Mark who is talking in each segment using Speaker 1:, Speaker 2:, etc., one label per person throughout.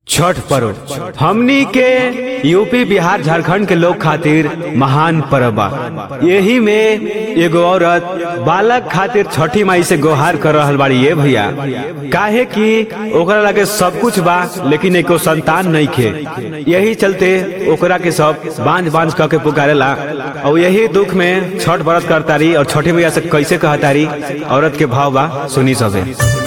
Speaker 1: छठ पर्व हमनी के यूपी बिहार झारखंड के लोग खातिर महान पर्व बा यही में एगो औरत बालक खातिर छठी माई से गुहार कर रहल बाड़ी ये भैया काहे कि ओकरा लगे सब कुछ बा लेकिन एको संतान नहीं खे यही चलते ओकरा के सब बांझ बांझ कह के पुकारेला और यही दुख में छठ व्रत करतारी और छठी मैया से कैसे कहतारी औरत के भाव बा सुनी सबे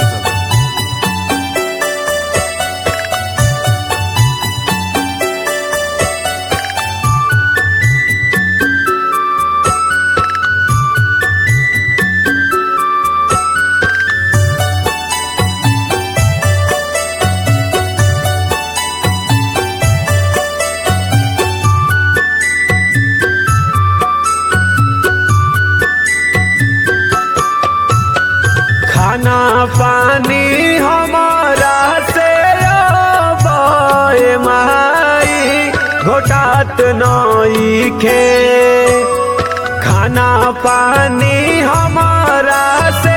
Speaker 1: खाना पानी हमारा से अबे माई घोटात नई खे खाना पानी हमारा से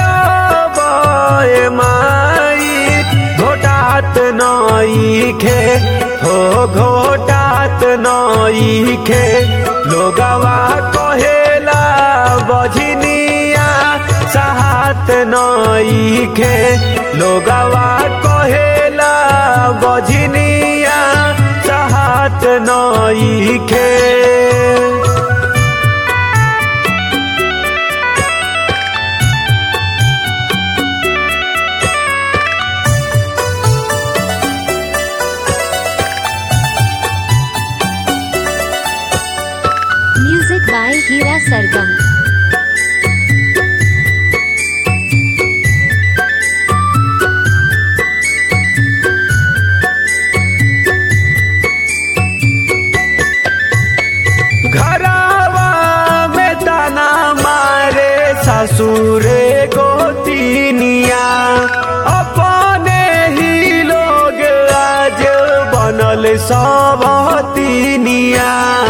Speaker 1: अबे माई घोटात नई खे हो घोटात नई खे लोगवा कहेला बझनिया साहत नई खे लोगवा कहेला बझनिया साहत नई खे
Speaker 2: Music by Hira Sargam.
Speaker 1: घरावा में ताना मारे ससुरे गोतिनिया अपने ही लोग आज बनल सबतिनिया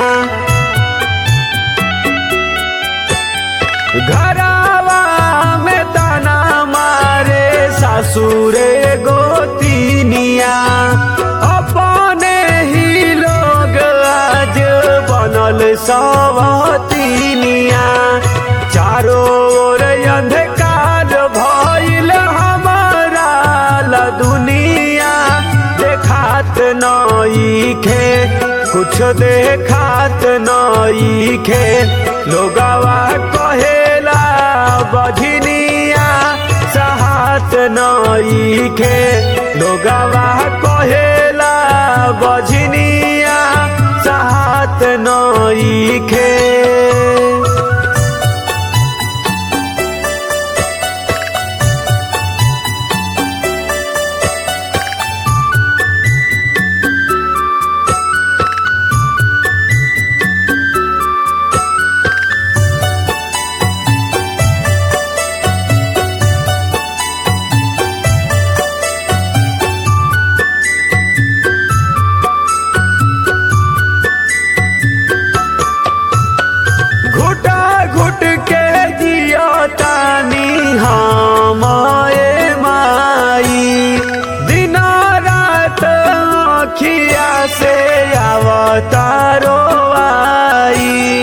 Speaker 1: घरावा में ताना मारे ससुरे गोतिनिया अपने ही लोग आज बनल सबतिनिया चारों ओर अंधकार भइल हमारा ला दुनिया देखात नई खे कुछ देखात नई खे लोगवा कहेला बझनिया सहात नई खे लोगवा कहेला बझनिया सहात नई खे घुटा घुट के जियो तानी हम ए माई दिन रात अखिया से अवतारो आई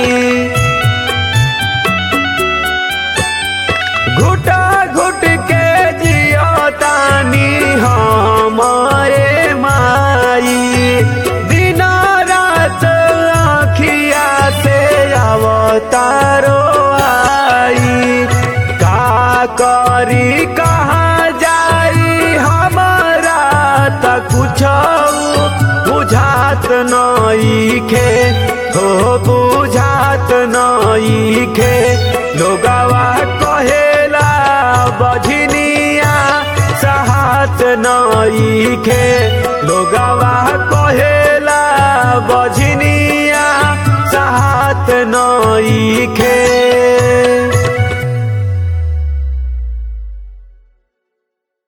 Speaker 1: घुटा घुट के जियो तानी हमारे माई दिन रात आखिया से अवतारो आई का करी कहाँ जाई हमारा त कुछ बुझात नई खे हो बुझात नई खे लोगवा कहेला बझनिया सहात नई खे